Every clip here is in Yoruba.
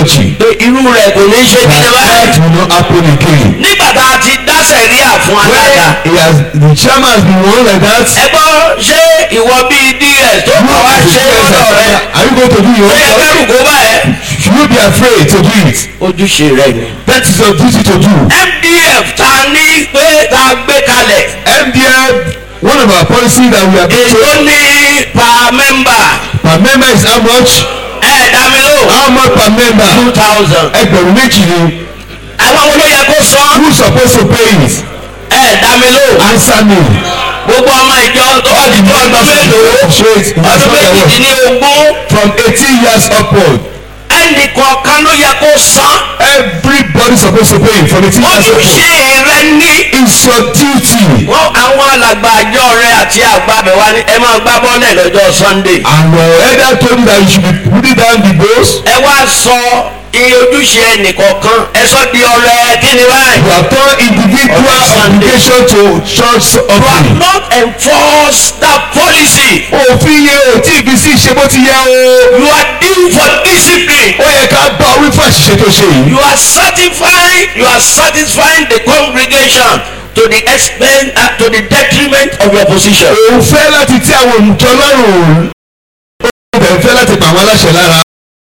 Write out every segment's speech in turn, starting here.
preaching. pé irú rẹ̀ kò ní ṣe That kíni that báyìí. will not happen again. nígbà tá a ti dá sẹ̀ríà fún alága. When he has the chairman has been one like that. ẹ gbọ́ ṣé ìwọ bíi ds tó kọ́ wá ṣe lọ́dọ̀ rẹ Are you going to do your ó yẹ own kẹ́rù job? kó báyẹn. Should you be afraid to do it? ojúṣe rẹ ni. That is your duty to do. mdf ta ní pé ta gbé kalẹ̀ MDM, one of our policies that we have been èso told ní per member per member is how much? ẹ dá mi lò How much per member? two thousand. Ẹgbẹ̀rún méjì ni. àwọn wo ló yẹ kó san Who suppose to pay it? ẹ dá mi lò Answer me. gbogbo ọmọ ìjọ tó All the ti tó ọdún members of mélòó the church in ọdún Nigeria méjìdínlógún from eighteen years upward. ẹnì kọ̀ọ̀kan ló yẹ kó san Everybody suppose to pay it from eighteen years ojúṣe upward. rẹ ní. It's your duty. wọ́n àwọn alàgbà àjọ rẹ àti àgbàbẹ̀ wa ni ẹ máa gbá bọ́ọ̀lẹ̀ lọ́jọ́ sunday. And your elder told you that you should be putting down the bills. ẹ wá sọ iye ojúṣe ẹnìkọ̀ọ̀kan ẹ sọ di ọrẹ kíni báyìí. You have turned individual On Sunday. obligation to church you have offering. not enforced that policy. Òfin yẹn ò tí ì fi sí ṣe bó ti yẹ o. you are due for discipline. Ó yẹ ká bá orí fún àṣìṣe tó ṣe yìí. you are satisfying you are satisfying the congregation to the expense uh, to the detriment of your position. Òun fẹ́ láti tí àwọn olùjọ lọ́rùn. Ó bẹ̀rẹ̀ fẹ́ láti pa àwọn aláṣẹ lára.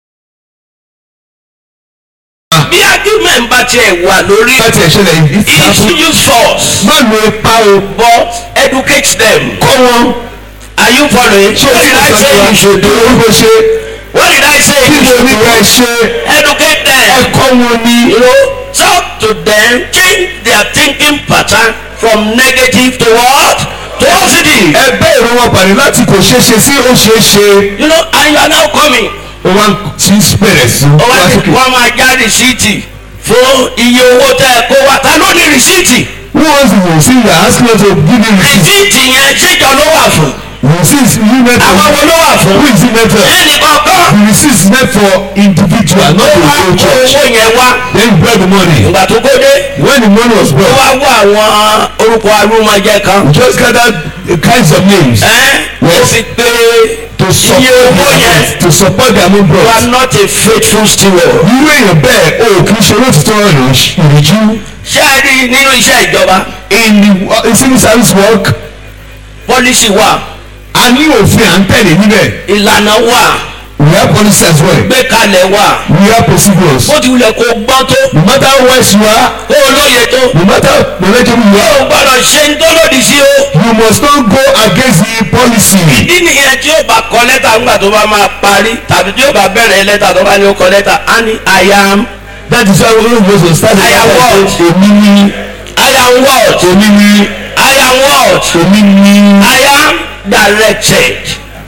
bí argument bá tiẹ̀ wà lórí Láti ẹ̀ṣẹ̀lẹ̀ he ìfìyàfún. should use force Má lo ipa o. but educate them. Kọ́ wọn. are you following. Ṣé o what ti did I sọ say fún wa? you should do. Orúkọ ṣe. what did I say Kí you ni should oníkà do. ṣe? educate them. Ẹ̀kọ́ wọn ni. you know talk to them change their thinking pattern from negative to what to positive. Ẹgbẹ́ ìró wọn pàdé láti kò ṣeé ṣe sí ó ṣeé ṣe. you know and you are now coming. Ó wá ti bẹ̀rẹ̀ sí. ó wá wá ní sókè. wọ́n máa já rìsíìtì fún iye owó tẹ́ ẹ kó wa ta ló ní rìsíìtì. Who wants to receive the asking us to give you receipt? rìsíìtì yẹn ṣèjọ ló wà fún. Receipt you meant for. àwọn wo ló wà fún. Who is it meant for? ẹnì kọ̀ọ̀kan. The receipt is meant for individual not ó for wá the whole kó church. owó yẹn wá. Then you brought the money. ìgbà tó kó dé. When the money was ó brought, wá wá àwọn orúkọ arúmọjẹ kan. we just gathered the kinds of names ẹ́ ó Yes. sì pé to iye support owó yẹn. their to support their own you are bros. not a faithful steward. Irú èèyàn bẹ́ẹ̀ o kì í ṣe olóòtítọ́ ìrìjú. ṣé ẹ rí i nínú iṣẹ́ ìjọba In the uh, civil service work, pọ́lísì wà a ní òfin à ń tẹ̀lé níbẹ̀. ìlànà wà We have policy as well. gbékalẹ̀ wà We have procedures. bó ti wulẹ̀ kó gbọ́n tó No matter how wise you are, kó o lóye tó no matter how knowledgeable you o are, gbọ́dọ̀ ṣe ń tó lòdì sí o. you must not go against the policy. ìdí nìyẹn tí ó bá kọ lẹ́tà ńgbà tó bá máa parí tàbí tí ó bá bẹ̀rẹ̀ lẹ́tà tó bá ní ó kọ lẹ́tà á ní I am That is why we don't go to start I am what? Èmi ni I am what èmi ni I am what èmi ni I am directed.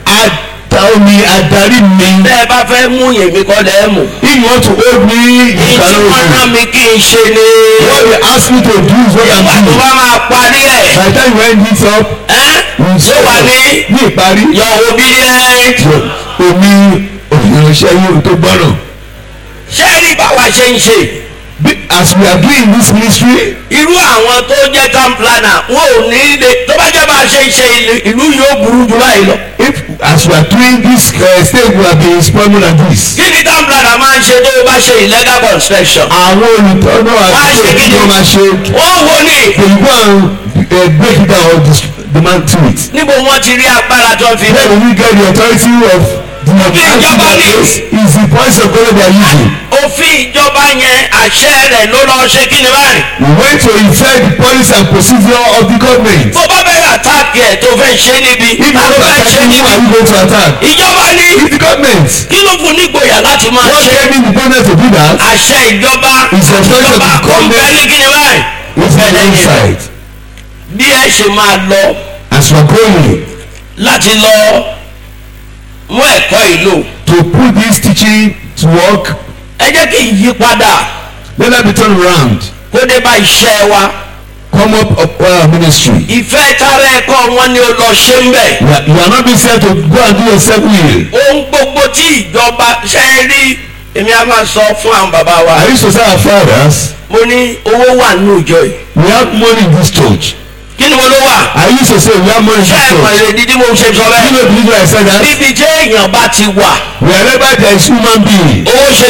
adarí adarí mi. bẹ́ ẹ bá fẹ́ mú yèmí kọ́ lẹ́ mú. If you want to hold me, you èyí can tí hold wọ́n me. rán mi kí n ṣe ni. What they ask me to do is what ìgbà I'm tó doing. bá máa parí ẹ̀. By the time you end it up, ẹ́ you ló say wà ní ní ìparí. your obedient. Omi ìránṣẹ́ yóò tó gbọ́ràn. ṣé ẹ rí báwa ṣe ń ṣe. Bí- As we are doing this ministry, irú àwọn tó jẹ́ town planner wọn ò ní lè tó bá jẹ́ bá a ṣe ń ṣe ìlú- ìlú yóò burú jù báyìí lọ. if as we are doing this uh, state we have been exploring more than this. kí ni town planner máa ń ṣe tó o bá ṣe illegal construction. Àwọn olùtọ́nà Wá àti ṣe kí ni? òkú máa ṣe wọ́n wo ni they go and uh, break it down or dis- demand to it. níbo wọ́n ti rí agbára tó ń fi Then bẹ́ẹ̀. we get the authority of the ìjọba ní. is the voice of God they are using. òfin ìjọba yẹn àṣẹ rẹ̀ ló lọ ṣe kí ni báyìí. We went to effect the policy and procedure of the government. bó bá bẹ̀rẹ̀ àtàkì ẹ̀ tó fẹ́ ṣe níbi If you ta ló want to fẹ́ attack ṣe me, who níbi. are you going to attack? ìjọba ní It's the government. kí ló fún nígboyà láti máa What ṣe. gave me the boldness to do that? àṣẹ ìjọba It's the authority of ìjọba the kò ń bẹ government. ní kí ni báyìí. It's Bẹ́ẹ̀ the lẹ́yìn rẹ̀. inside. bí ẹ ṣe máa lọ As we are going láti lọ mú ẹ̀kọ́ ìlò to put this teaching to work, ẹ jẹ́ kí ìyípadà let that be turned around. kó dé bá iṣẹ́ wa Come up of our ministry. ìfẹ́ tara ẹ̀kọ́ wọn ni ó lọ ṣe ń bẹ̀. You are, you are not being sent to go and do yourself will. ohun gbogbo tí ìjọba ṣe é rí èmi á máa sọ fún àwọn bàbá wa I used to say our fathers, mo ní owó wà nínú ìjọ yìí we have money in this church. kí ni mo ló wà I used to say we have money in ṣé this ẹ mọ̀ church. èrè dídí mo ṣe sọ You bẹ́ẹ̀ know the reason I said that? níbi tí èèyàn bá ti wà Wherever there is human being, owó ṣe